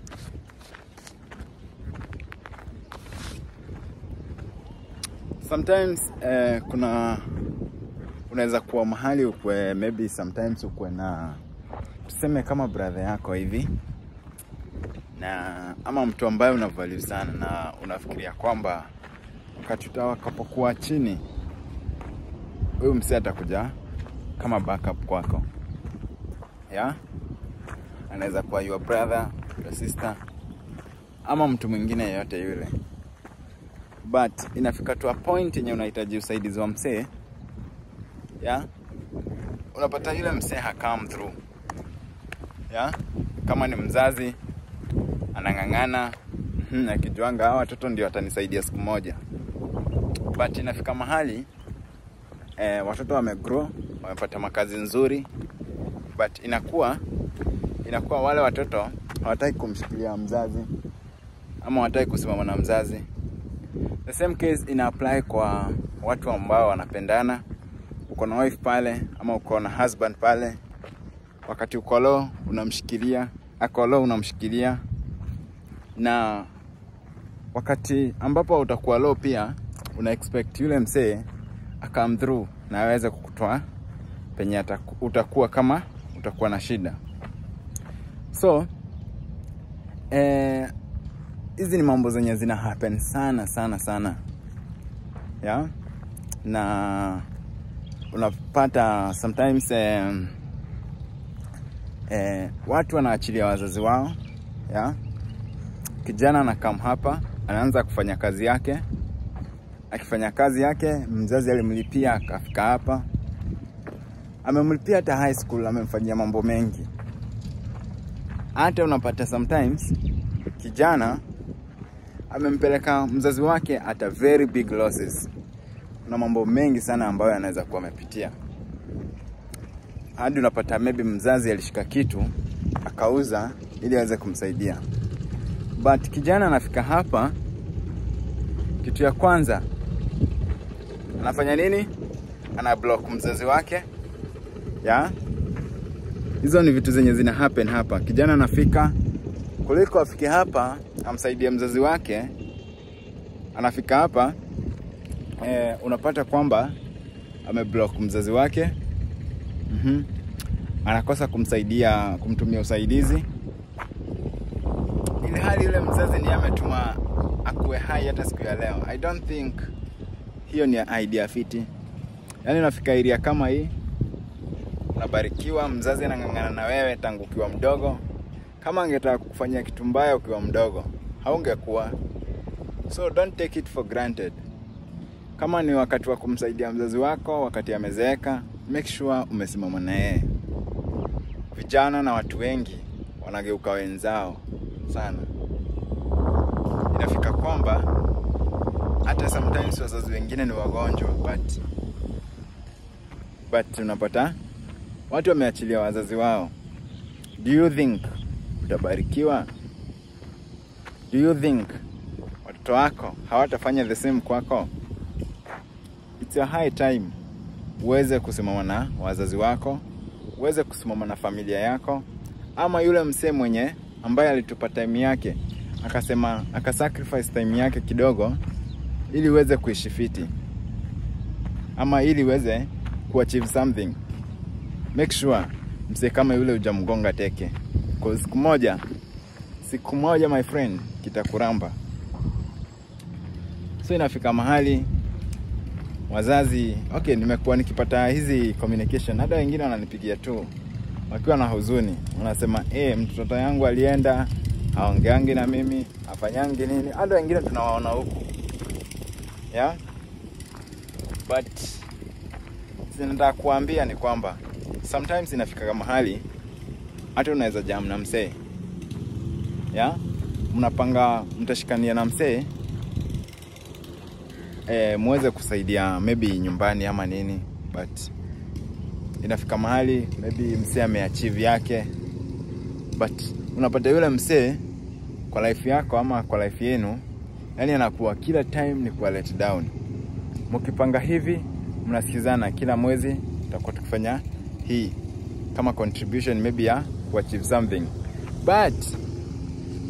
sometimes eh, kuna unaweza kuwa mahali ukwe maybe sometimes ukwe na tuseme kama brother yako hivi na ama mtu ambaye unavalue sana na unafikiria kwamba wakati utakapokuwa chini huyu msee atakuja kama backup kwako yeah? anaweza kuwa your brother your sister ama mtu mwingine yeyote yule but inafika to a point yenye unahitaji usaidizi wa msee yeah? unapata yule msee ha come through yeah? kama ni mzazi anang'ang'ana mhm, akijuanga hawa watoto ndio watanisaidia siku moja but inafika mahali eh, watoto wamegrow wamepata makazi nzuri but inakuwa inakuwa wale watoto hawataki kumshikilia mzazi ama hawataki kusimama na mzazi the same case ina apply kwa watu ambao wanapendana uko na wife pale ama uko na husband pale wakati uko low unamshikilia ako low unamshikilia na wakati ambapo utakuwa low pia una expect yule msee akam through na aweze kukutoa penye ataku- utakuwa kama utakuwa na shida so eh, hizi ni mambo zenye zina happen sana sana sana yeah? na unapata sometimes eh, eh, watu wanaachilia wazazi wao yeah? kijana anakam hapa anaanza kufanya kazi yake akifanya kazi yake mzazi alimlipia akafika hapa amemlipia hata high school amemfanyia mambo mengi hata unapata sometimes kijana amempeleka mzazi wake at a very big losses kuna mambo mengi sana ambayo anaweza kuwa amepitia hadi unapata maybe mzazi alishika kitu akauza ili aweze kumsaidia but kijana anafika hapa kitu ya kwanza anafanya nini ana block mzazi wake ya hizo ni vitu zenye zina happen hapa kijana anafika kuliko afike hapa amsaidie mzazi wake anafika hapa eh, unapata kwamba ameblock mzazi wake mm-hmm. anakosa kumsaidia kumtumia usaidizi ili hali yule mzazi ni ametuma akuwe hai hata siku ya leo i don't think hiyo ni idea fiti yaani unafika area kama hii unabarikiwa mzazi anang'ang'ana na wewe tangu ukiwa mdogo kama angetaka kukufanyia kitu mbaya ukiwa mdogo haungekuwa so don't take it for granted kama ni wakati wa kumsaidia mzazi wako wakati amezeeka make sure umesimama na yeye vijana na watu wengi wanageuka wenzao sana inafika kwamba hata sometimes wazazi wengine ni wagonjwa but but unapata watu wameachilia wazazi wao do you think utabarikiwa do you think watoto wako hawatafanya the same kwako it's a high time uweze kusimama na wazazi wako uweze kusimama na familia yako ama yule msee mwenye ambaye alitupa time yake akasema akasacrifice time yake kidogo ili uweze kuishi fiti ama ili uweze kuachieve something make sure msee kama yule ujamgonga teke Cause siku moja siku moja my friend kitakuramba so inafika mahali wazazi okay nimekuwa nikipata hizi communication hata wengine wananipigia tu wakiwa na huzuni wanasema eh mtoto yangu alienda aongeangi na mimi afanyangi nini hata wengine tunawaona huku yeah? but nataka kuambia ni kwamba sometimes inafika mahali hata unaweza jam na msee yeah? mnapanga mtashikania na msee e, muweze kusaidia maybe nyumbani ama nini but inafika mahali maybe msee ameachieve yake but unapata yule msee kwa life yako ama kwa life yenu yani anakuwa kila time ni kuwa let down mkipanga hivi mnasikizana kila mwezi tutakuwa tukifanya hii kama contribution maybe ya kuachieve something but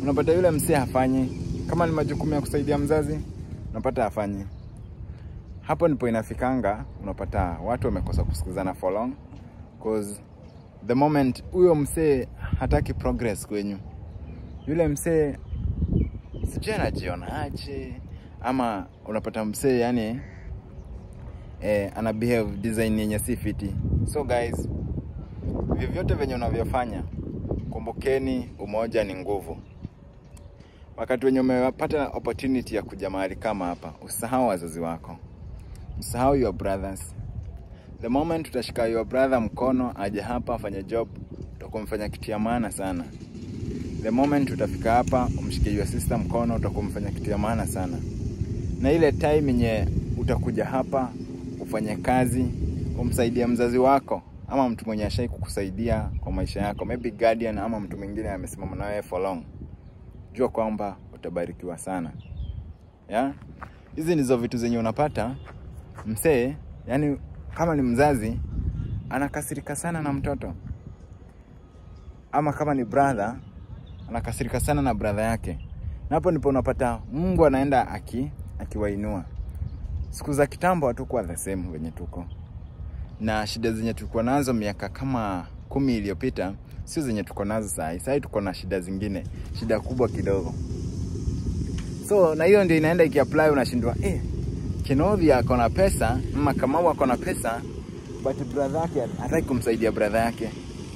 unapata yule msee hafanyi. Kama ni majukumu ya kusaidia mzazi, unapata hafanyi. Hapo ndipo inafikanga, unapata watu wamekosa kusikizana for long cause the moment huyo msee hataki progress kwenyu, yule msee sijui anajiona aje, ama unapata msee yani eh, ana behave design yenye si fiti. So guys, vyovyote venye unavyofanya, kumbukeni umoja ni nguvu. Wakati wenye umepata opportunity ya kuja mahali kama hapa, usahau wazazi wako, usahau your brothers. The moment utashika your brother mkono aje hapa afanye job, utakuwa umefanya kitu ya maana sana. The moment utafika hapa umshike your sister mkono, utakuwa umefanya kitu ya maana sana. Na ile time yenye utakuja hapa ufanye kazi, umsaidie mzazi wako ama mtu mwenye ashai kukusaidia kwa maisha yako, maybe guardian ama mtu mwingine amesimama na wewe for long, jua kwamba utabarikiwa sana ya hizi ndizo vitu zenye unapata msee, yani kama ni mzazi anakasirika sana na mtoto, ama kama ni brother anakasirika sana na brother yake, na hapo ndipo unapata Mungu anaenda aki akiwainua. Siku za kitambo hatukuwa the same venye tuko na shida zenye tulikuwa nazo miaka kama kumi iliyopita sio zenye tuko nazo sahii. Sahii tuko na shida zingine, shida kubwa kidogo. So na hiyo ndio inaenda ikiapply, unashindwa eh, Kenovi ako na pesa ama Kamau ako na pesa but brother yake hataki kumsaidia brother yake.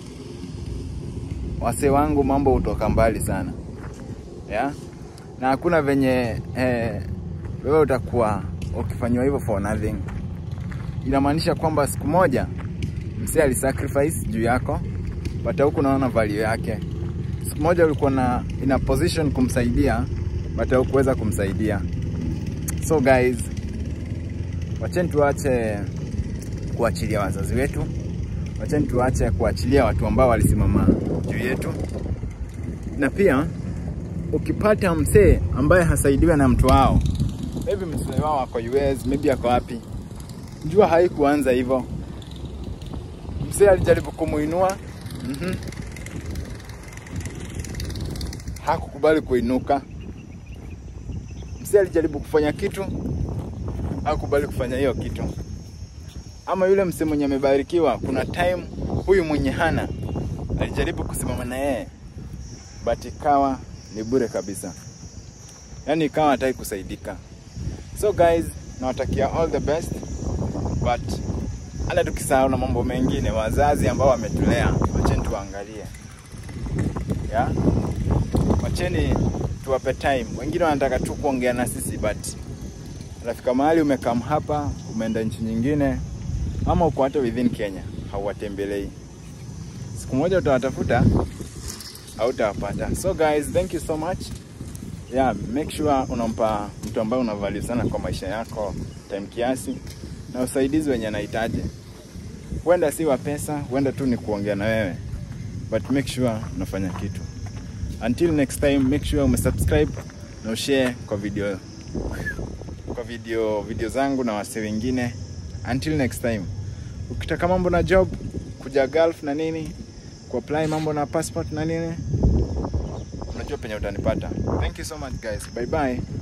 Wase wangu mambo hutoka mbali sana yeah? na hakuna venye eh, wewe utakuwa ukifanywa hivyo for nothing. Inamaanisha kwamba siku moja msee alisacrifice juu yako, but huku unaona value yake. Siku moja ulikuwa na in a position kumsaidia, but hukuweza kumsaidia. So guys, wacheni tuache kuachilia wazazi wetu, wacheni tuache kuachilia watu ambao walisimama juu yetu, na pia ukipata msee ambaye hasaidiwe na mtu wao, maybe msee wao ako US, maybe ako wapi, jua haikuanza hivyo. Msee alijaribu kumuinua mm -hmm. hakukubali kuinuka. Msee alijaribu kufanya kitu, hakukubali kufanya hiyo kitu. Ama yule msee mwenye amebarikiwa, kuna time huyu mwenye hana alijaribu kusimama na yeye, but ikawa ni bure kabisa, yaani ikawa hataki kusaidika. So guys, nawatakia all the best but hata tukisahau na mambo mengine, wazazi ambao wametulea, wacheni tuangalie, yeah? Wacheni tuwape time. Wengine wanataka tu kuongea na sisi but unafika mahali umekam hapa, umeenda nchi nyingine, ama uko hata within Kenya, hauwatembelei. Siku moja utawatafuta, hautawapata. So guys, thank you so much. Yeah, make sure unampa mtu ambaye una value sana kwa maisha yako time kiasi na usaidizi wenye anahitaji. Huenda si wa pesa, huenda tu ni kuongea na wewe, but make sure unafanya kitu. Until next time, make sure umesubscribe na ushare kwa video kwa video video zangu na wase wengine. Until next time, ukitaka mambo na job, kuja Gulf na nini, kuapply mambo na passport na nini, unajua penye utanipata. Thank you so much guys, bye bye.